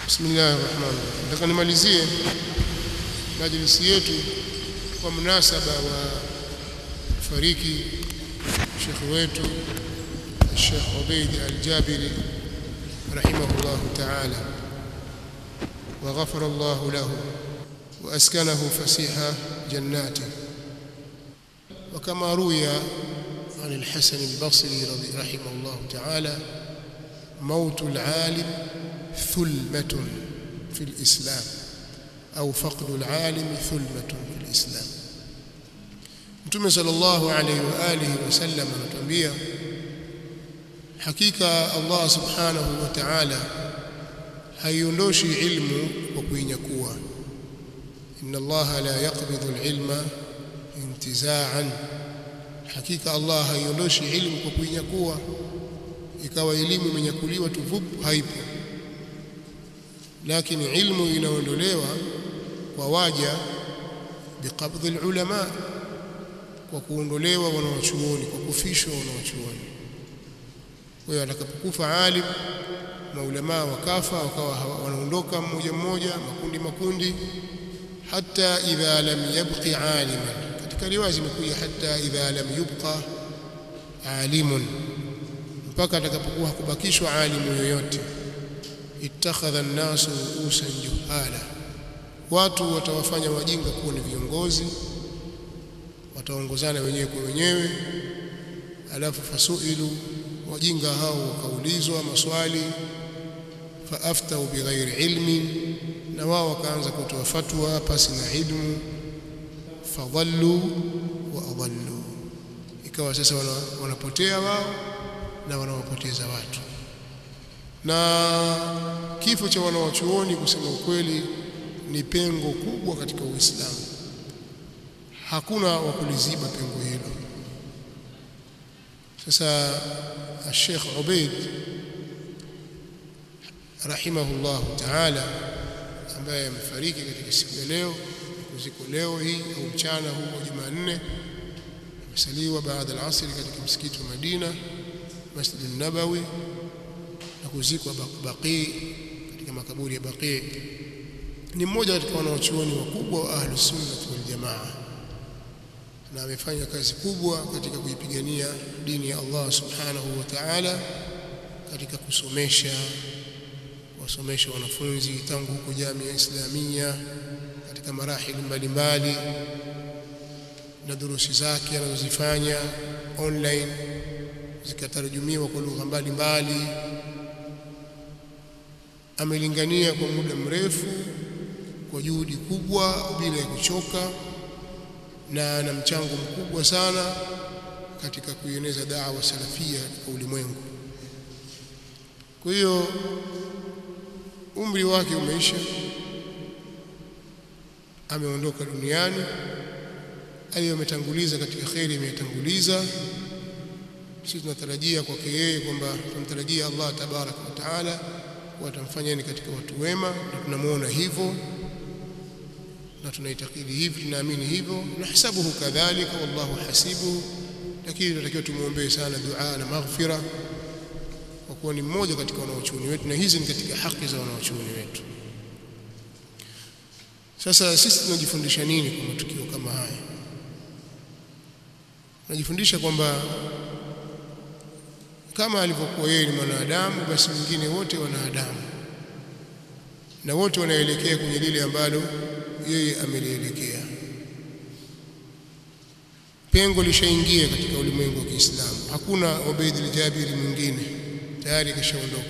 Bismillahir Rahmanir Rahim. Nataka nimalizie majlisi yetu kwa munasaba wa fariki Sheikh wetu Sheikh Ubaid Al-Jabiri rahimahullah ta'ala wa ghafara Allah lahu wa askanahu fasiha jannati وكما روي عن الحسن البصري رحمه الله تعالى موت العالم ثلمة في الإسلام أو فقد العالم ثلمة في الإسلام Mtume sallallahu alayhi wa alihi wasallam anatuambia hakika Allah subhanahu wa ta'ala haiondoshi ilmu kwa kuinyakua inna Allah la yaqbidhu al-ilma intiza'an hakika Allah haiondoshi ilmu kwa kuinyakua ikawa elimu imenyakuliwa tu vup haipo lakini ilmu inaondolewa kwa waja biqabdhi ulama kwa kuondolewa wanawachuoni kwa kufishwa wanawachuoni kwa hiyo atakapokufa alim maulama wakafa wakawa wanaondoka mmoja mmoja makundi makundi hata idha lam yabqi aliman katika riwaya zimekuja hata idha lam yubqa alimun mpaka atakapokuwa hakubakishwa alimu yoyote ittakhadha an-nasu ru'usan juhala watu watawafanya wajinga kuwa ni viongozi wataongozana wenyewe kwa wenyewe alafu fasuilu wajinga hao wakaulizwa maswali faaftau bighairi ilmin na wao wakaanza kutoa fatwa pasi na ilmu fadhallu wa adallu ikawa sasa wanapotea wao na wanawapoteza watu na kifo cha wanawachuoni kusema ukweli ni pengo kubwa katika Uislamu hakuna wa kuliziba pengo hilo sasa Sheikh Ubaid rahimahullah ta'ala ambaye amefariki katika siku ya leo kuziko leo hii au mchana huu wa Jumanne amesaliwa baada ya asri katika msikiti wa Madina Masjid an-Nabawi na kuzikwa Baqi katika makaburi ya Baqi ni mmoja katika wanawachuoni wakubwa wa Ahlus Sunnah wal Jamaa na amefanya kazi kubwa katika kuipigania dini ya Allah Subhanahu wa Ta'ala katika kusomesha wasomesha wanafunzi tangu huko jamii ya Islamia katika marahili mbalimbali na durusi zake anazozifanya online zikatarajumiwa kwa lugha mbalimbali amelingania kwa muda mrefu kwa juhudi kubwa bila ya kuchoka na na mchango mkubwa sana katika kuieneza da'wa salafia katika ulimwengu kwa hiyo umri wake umeisha ameondoka duniani aliyometanguliza katika kheri imetanguliza sisi tunatarajia kwake yeye kwamba tunamtarajia Allah tabaraka wa taala watamfanya ni katika watu wema na tunamuona hivyo na tunaitakidi hivi tunaamini hivyo nahasabuhu kadhalika wallahu hasibuhu lakini tunatakiwa tumuombee sana dua na maghfira kwa kuwa ni mmoja katika wanaochuoni wetu na hizi ni katika haki za wanaochuoni wetu sasa sisi tunajifundisha nini kwa matukio kama haya tunajifundisha kwamba kama alivyokuwa yeye ni mwanadamu basi wengine wote wanadamu na wote wanaelekea kwenye lile ambalo yeye amelielekea pengo lishaingia katika ulimwengu wa Kiislamu hakuna Ubaid al-Jabiri mwingine tayari kishaondoka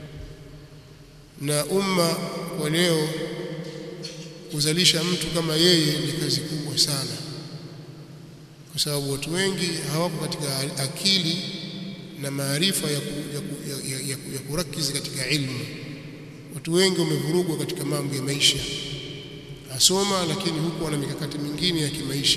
na umma kwa leo kuzalisha mtu kama yeye ni kazi kubwa sana kwa sababu watu wengi hawako katika akili na maarifa ya, ku, ya, ku, ya, ya, ya, ya kurakizi katika ilmu watu wengi wamevurugwa katika mambo ya maisha asoma lakini huku wana mikakati mingine ya kimaisha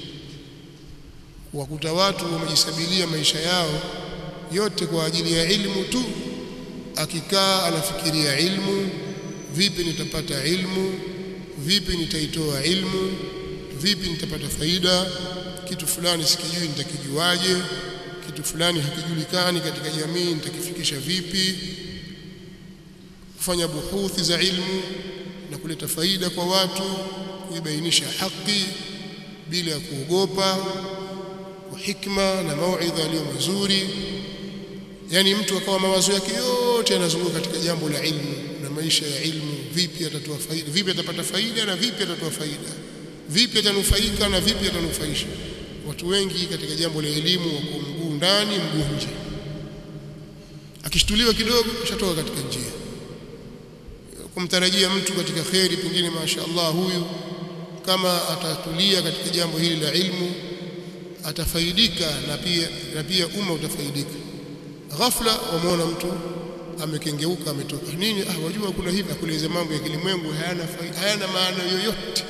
wakuta watu wamejisabilia maisha yao yote kwa ajili ya ilmu tu akikaa anafikiria ilmu vipi nitapata ilmu vipi nitaitoa ilmu vipi nitapata faida kitu fulani sikijui nitakijuaje kitu fulani hakijulikani katika jamii nitakifikisha vipi kufanya buhuthi za ilmu na kuleta faida kwa watu kuibainisha haki bila ya kuogopa kwa hikma na mauidha yaliyo mazuri yani mtu akawa mawazo yake yote yanazunguka katika jambo la ilmu na maisha ya ilmu vipi atatoa faida vipi atapata faida na vipi atatoa faida vipi atanufaika na vipi atanufaisha watu wengi katika jambo la elimu wako mguu ndani mguu nje akishtuliwa kidogo shatoka katika njia kumtarajia mtu katika kheri pengine mashaallah huyu kama atatulia katika jambo hili la ilmu atafaidika na pia na pia umma utafaidika ghafla wamuona mtu amekengeuka ametoka nini ah wajua kuna hivi akueleza mambo ya kilimwengu hayana hayana maana yoyote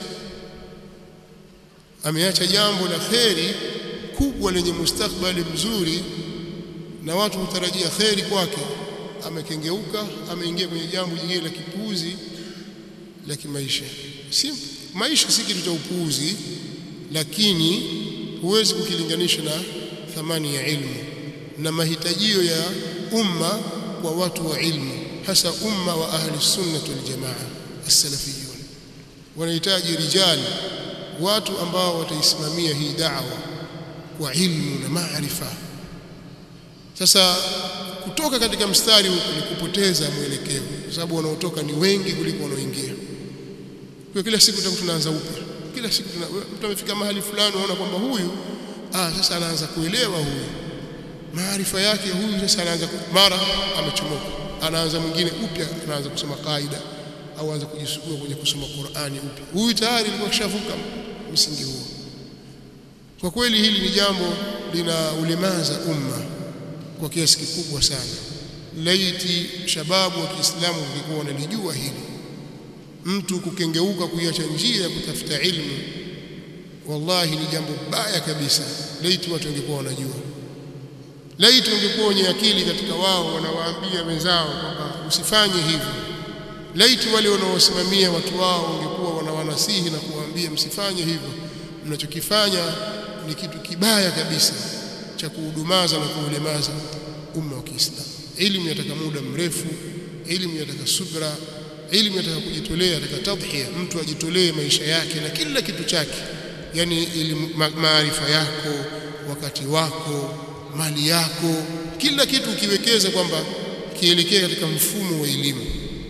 ameacha jambo la kheri kubwa lenye mustakbali mzuri na watu hutarajia kheri kwake amekengeuka ameingia kwenye jambo jingine la kipuuzi la kimaisha si maisha si kitu cha upuuzi lakini huwezi kukilinganisha na thamani ya ilmu na mahitajio ya umma kwa watu wa ilmu hasa umma wa ahli sunnah wal jamaa as-salafiyun wanahitaji rijali watu ambao wataisimamia hii da'wa kwa ilmu na maarifa sasa kutoka katika mstari huku ni kupoteza mwelekeo kwa sababu wanaotoka ni wengi kuliko wanaoingia kwa kila siku tutakuwa tunaanza upya kila siku mtu amefika mahali fulani unaona kwamba huyu ah sasa anaanza kuelewa huyu maarifa yake huyu sasa anaanza mara amechomoka anaanza mwingine upya anaanza kusoma kaida au anza kujisugua kwenye kusoma Qur'ani upya huyu tayari alikuwa kishavuka msingi huo kwa kweli hili ni jambo lina ulemaza umma kwa kiasi kikubwa sana laiti shababu wa Kiislamu wangekuwa wanalijua hili mtu kukengeuka kuiacha njia ya kutafuta ilmu wallahi ni jambo baya kabisa laiti watu wangekuwa wanajua laiti wangekuwa wenye akili katika wao wanawaambia wenzao kwamba usifanye hivyo laiti wale wanaosimamia watu wao wangekuwa wanawanasihi na kuwaambia msifanye hivyo mnachokifanya ni kitu kibaya kabisa cha kuhudumaza na kuulemaza umma wa Kiislamu elimu yataka muda mrefu elimu yataka subra elimu yataka kujitolea yataka tadhhiya mtu ajitolee maisha yake na kila kitu chake yani elimu maarifa yako wakati wako mali yako kila kitu ukiwekeza kwamba kielekee katika mfumo wa elimu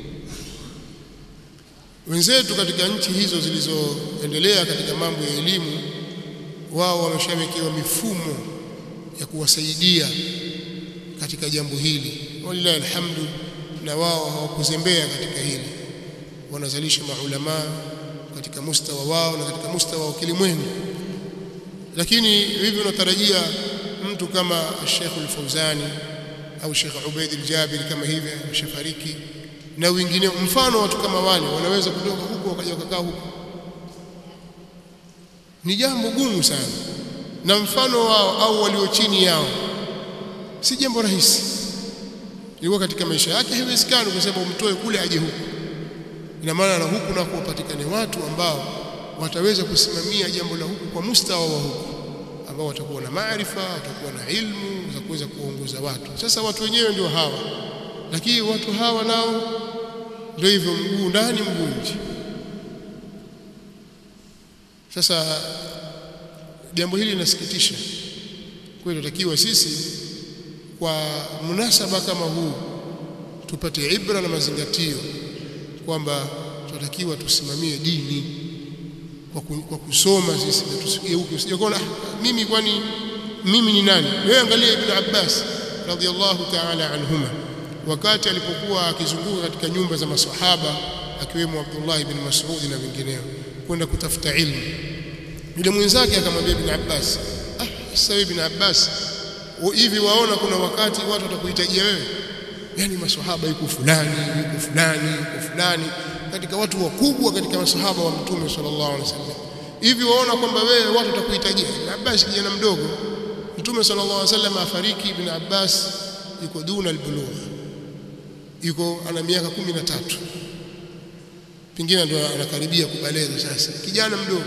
wenzetu katika nchi hizo zilizoendelea katika mambo ya elimu wao wameshawekewa mifumo ya kuwasaidia katika jambo hili wallahi alhamdu na wao hawakuzembea katika hili wanazalisha maulama katika mustawa wao na katika mustawa wa kilimwengu lakini hivi unatarajia mtu kama Sheikh Al-Fauzani au Sheikh Ubaid Al-Jabir kama hivi ameshafariki na wengine mfano watu kama wale wanaweza kutoka huko wakaja wakakaa huko ni jambo gumu sana na mfano wao au walio chini yao si jambo rahisi ilikuwa katika maisha yake haiwezekani kwa sababu umtoe kule aje huku ina maana na huku na kuwapatikane watu ambao wataweza kusimamia jambo la huku kwa mustawa wa huku ambao watakuwa na maarifa watakuwa na ilmu za kuweza kuongoza watu sasa watu wenyewe ndio hawa lakini watu hawa nao ndio hivyo mguu ndani mguu nje sasa jambo hili linasikitisha kwa hiyo tunatakiwa sisi kwa munasaba kama huu tupate ibra na mazingatio kwamba tunatakiwa tusimamie dini kwa, ku, kwa kusoma sisi na tusigeuke usije kuona mimi kwani mimi ni nani wewe angalia ibn Abbas radhiallahu ta'ala anhuma wakati alipokuwa akizunguka katika nyumba za maswahaba akiwemo Abdullah ibn Mas'ud na wengineo kwenda kutafuta ilmu yule mwenzake akamwambia ibn Abbas ah sasa ibn Abbas hivi waona kuna wakati watu watakuhitajia wewe yani maswahaba yuko fulani yuko fulani yuko fulani katika watu wakubwa katika masahaba wa mtume sallallahu alaihi wasallam hivi waona kwamba wewe watu watakuhitajia ibn Abbas kijana mdogo mtume sallallahu alaihi wasallam afariki ibn Abbas yuko duna albulugh yuko ana miaka 13 pengine ndio anakaribia kubaleza sasa kijana mdogo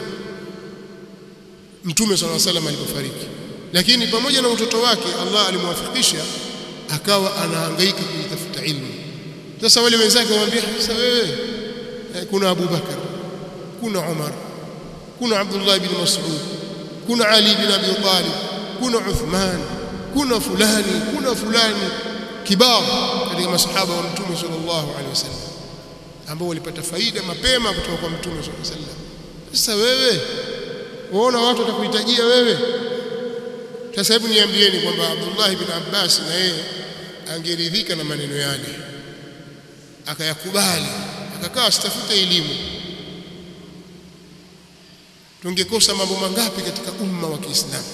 mtume sallallahu alaihi wasallam alipofariki lakini pamoja na utoto wake Allah alimwafikisha akawa anahangaika kujitafuta ilmu sasa wale wenzake wamwambia sasa wewe kuna Abu Bakar kuna Umar kuna Abdullah ibn Mas'ud kuna Ali ibn Abi Talib kuna Uthman kuna fulani kuna fulani kibao katika masahaba wa mtume sallallahu alaihi wasallam ambao walipata faida mapema kutoka kwa mtume sallallahu alaihi wasallam sasa wewe waona watu watakuhitajia wewe sasa hebu niambieni kwamba Abdullah ibn Abbas na yeye angeridhika na maneno yale akayakubali akakaa asitafute elimu tungekosa mambo mangapi katika umma wa Kiislamu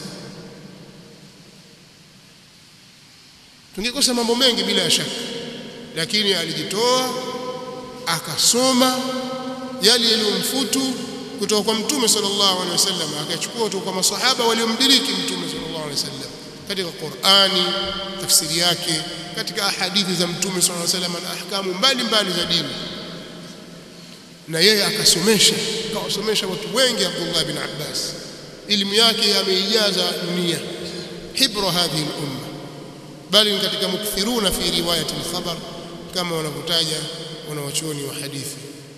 tungekosa mambo mengi bila ya shaka lakini alijitoa akasoma yale yaliyomfutu kutoka kwa mtume sallallahu alaihi wasallam akachukua kutoka kwa masahaba waliomdiriki mtume sallallahu alaihi wasallam katika Qur'ani tafsiri yake katika ahadithi za mtume sallallahu alaihi wasallam na ahkamu mbalimbali za dini na yeye akasomesha akawasomesha watu wengi Abdullah bin Abbas elimu yake ameijaza dunia hibra hadhihi al-umma bali katika mukthiruna fi riwayati al-khabar kama wanavyotaja wanawachuoni wa hadithi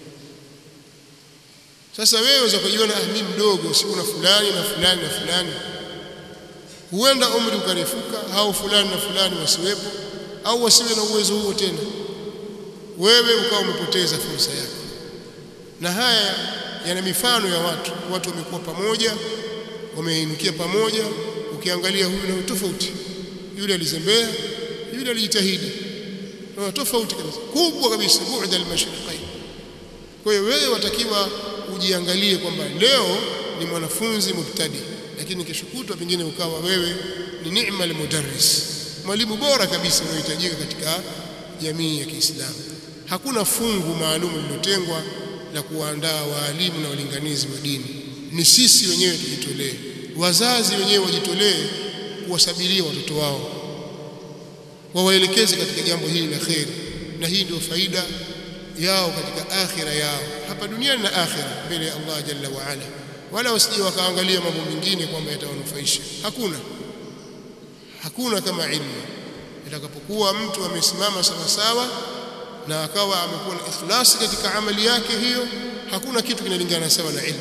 sasa wewe unaweza kujiona ah mimi mdogo si kuna fulani na fulani na fulani huenda umri ukarefuka au fulani na fulani wasiwepo au wasiwe na uwezo huo tena wewe ukawa umepoteza fursa yako na haya yana mifano ya watu watu wamekuwa pamoja wameinukia pamoja ukiangalia huyu na tofauti yule alizembea yule alijitahidi na tofauti kabisa kubwa kabisa bu'da al-mashriqain kwa hiyo wewe watakiwa ujiangalie kwamba leo ni mwanafunzi mubtadi lakini kesho kutwa pengine ukawa wewe ni ni'ma al-mudarris mwalimu bora kabisa unaohitajika katika jamii ya Kiislamu hakuna fungu maalum lilotengwa la kuandaa waalimu na walinganizi wa dini ni sisi wenyewe tujitolee wazazi wenyewe wajitolee kuwasabiria watoto wao wawaelekeze katika jambo hili la kheri na hii ndio faida yao katika akhira yao hapa duniani na akhira mbele ya Allah jalla wa ala wala wasije wakaangalia mambo mengine kwamba yatawanufaisha hakuna hakuna kama ilmu itakapokuwa mtu amesimama sawa sawa na akawa amekuwa na ikhlasi katika amali yake hiyo hakuna kitu kinalingana sawa na ilmu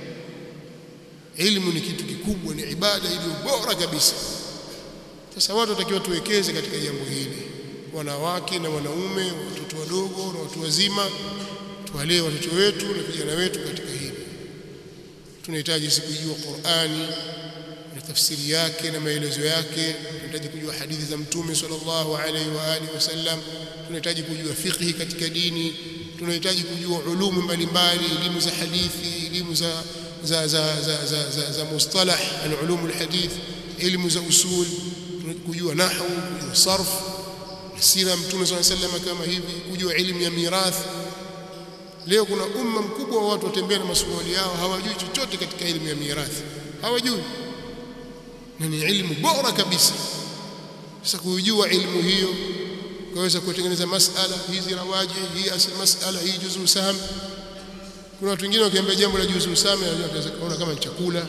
ilmu ni kitu kikubwa ni ibada iliyo bora kabisa sasa watu watakiwa tuwekeze katika jambo hili wanawake na wanaume watoto wadogo na watu wazima tuwalee watoto wetu na vijana wetu katika hili tunahitaji si kujua Qur'ani na tafsiri yake na maelezo yake tunahitaji kujua hadithi za mtume sallallahu alaihi wa alihi wasallam tunahitaji kujua fiqhi katika dini tunahitaji kujua ulumu mbalimbali elimu za hadithi elimu za za za za za, za, za mustalah al-ulum al-hadith elimu za usul kujua nahwu kujua sarf sira mtume sallallahu alaihi wasallam kama hivi kujua elimu ya mirathi leo kuna umma mkubwa wa watu watembea na masuali yao hawajui chochote katika elimu ya mirathi hawajui na ni elimu bora kabisa sasa kujua elimu hiyo kaweza kutengeneza masala hizi rawaji hii asli masala hii juzu sam kuna watu wengine wakiambia jambo la juzu sam wanaweza kuona kama chakula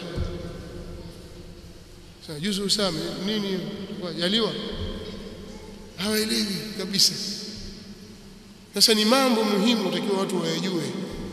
sasa juzu sam nini wajaliwa hawaelewi kabisa sasa ni mambo muhimu utakiwa watu wayajue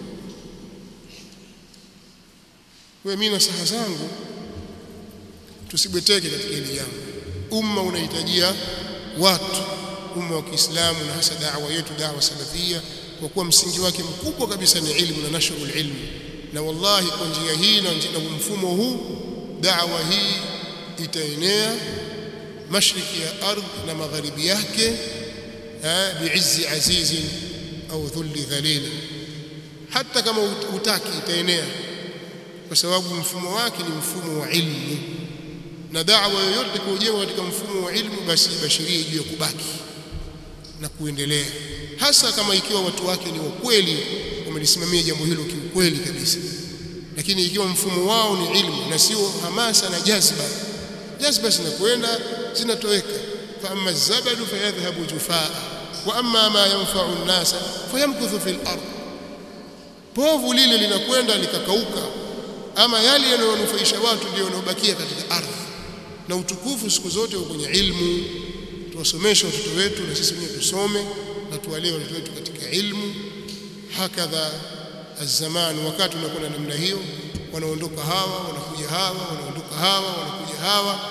wewe mimi na saha zangu tusibweteke katika hili jambo umma unahitajia watu umma wa Kiislamu na hasa da'wa yetu da'wa salafia kwa kuwa msingi wake mkubwa kabisa ni ilmu na nashrul ilmi na wallahi kwa njia hii na mfumo huu da'wa hii itaenea mashariki ya ardhi na magharibi yake biizzi azizin au dhulli dhalil hata kama utaki itaenea kwa sababu mfumo wake ni mfumo wa ilmu na da'wa yoyote kujengwa katika mfumo wa ilmu basi bashirie juu ya kubaki na kuendelea hasa kama ikiwa watu wake ni wakweli wamelisimamia jambo hilo kiukweli kabisa lakini ikiwa mfumo wao ni ilmu na sio hamasa na jazba jazba zinakwenda zinatoweka fa amma zabadu fayadhhabu jufaa wa amma ma yanfa'u an-nasa fayamkuthu fil ard povu lile linakwenda likakauka ama yale yanayonufaisha watu ndio yanayobakia katika ardhi na utukufu siku zote uko kwenye ilmu tuwasomeshe watoto wetu na sisi wenyewe tusome na tuwalee watoto wetu katika ilmu hakadha الزمان wakati unakwenda namna hiyo wanaondoka hawa wanakuja hawa wanaondoka hawa wanakuja hawa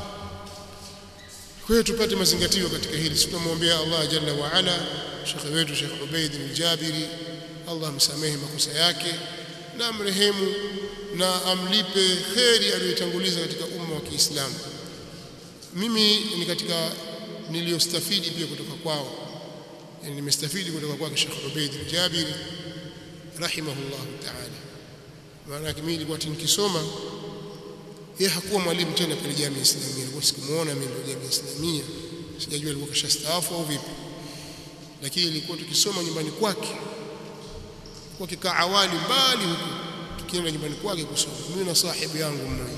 kwa hiyo tupate mazingatio katika hili tunamwombea Allah jalla wa ala shekhe wetu Sheikh Ubaid al-Jabiri Allah msamehe makosa yake na amrehemu na amlipe kheri aliyotanguliza katika umma wa Kiislamu mimi ni katika niliyostafidi pia kutoka kwao yani nimestafidi kutoka kwake Sheikh Ubaid al-Jabiri rahimahullah ta'ala maana yake mimi nilikuwa nikisoma yeye hakuwa mwalimu tena pale jamii islamia nilikuwa sikumuona mimi pale jamii islamia sijajua alikuwa kashastaafu au vipi lakini ilikuwa tukisoma nyumbani kwake kwa kikaa awali mbali huko tukienda nyumbani kwake kusoma mimi na sahibu yangu mmoja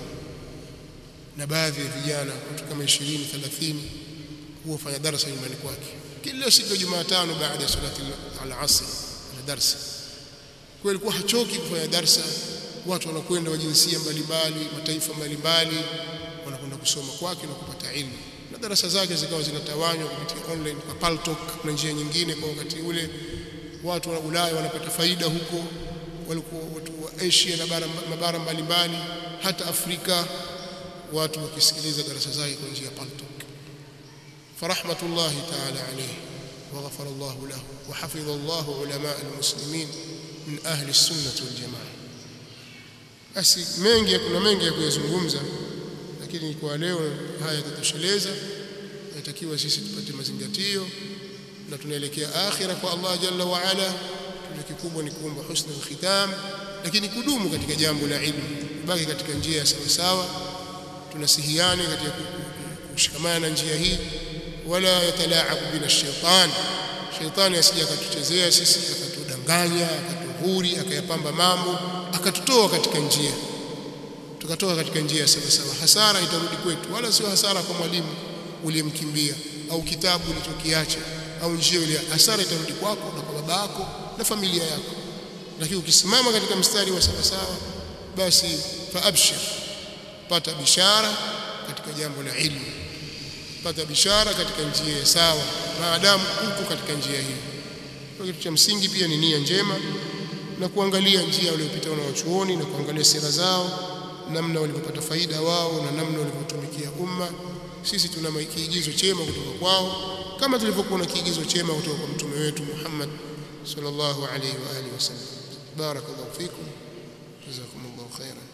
na baadhi ya vijana watu kama 20 30 huwa fanya darasa nyumbani kwake kila siku ya Jumatano baada ya salati al-asr na darasa kwa ilikuwa hachoki kufanya darsa watu wanakwenda wa jinsia mbalimbali mataifa mbalimbali wanakwenda kusoma kwake na kupata ilmu na darasa zake zikawa zinatawanywa kupitia online kwa Paltalk na njia nyingine kwa wakati ule watu wa Ulaya wanapata faida huko walikuwa watu wa Asia na bara mabara mbalimbali hata Afrika watu wakisikiliza darasa zake kwa njia ya Paltalk farahmatullahi ta'ala alayhi وغفر الله له وحفظ الله علماء المسلمين من أهل السنة والجماعة basi mengi kuna mengi ya kuyazungumza lakini kwa leo haya yatatosheleza inatakiwa sisi tupate mazingatio na tunaelekea akhira kwa Allah jalla wa ala tuna kikubwa ni kuomba husna khitam lakini kudumu katika jambo la ilmu baki katika njia ya sawa sawa tunasihiane katika kushikamana na njia hii wala yatalaabu bina shaitan shaitani asije akatuchezea sisi akatudanganya akatuhuri akayapamba mambo akatutoa katika njia tukatoka katika njia sawa sawa hasara itarudi kwetu wala sio hasara kwa mwalimu uliyemkimbia au kitabu ulichokiacha au njia ile hasara itarudi kwako na kwa baba yako na familia yako lakini ukisimama katika mstari wa sawa sawa basi faabshir pata bishara katika jambo la ilmu pata bishara katika njia ya sawa maadamu uko katika njia hii kwa kitu cha msingi pia ni nia njema na kuangalia njia waliopita wanawachuoni na kuangalia sera zao namna walivyopata faida wao na namna walivyotumikia umma sisi tuna kiigizo chema kutoka kwao kama tulivyokuwa na kiigizo chema kutoka kwa mtume wetu Muhammad sallallahu alaihi wa alihi wasallam barakallahu fikum jazakumullahu khairan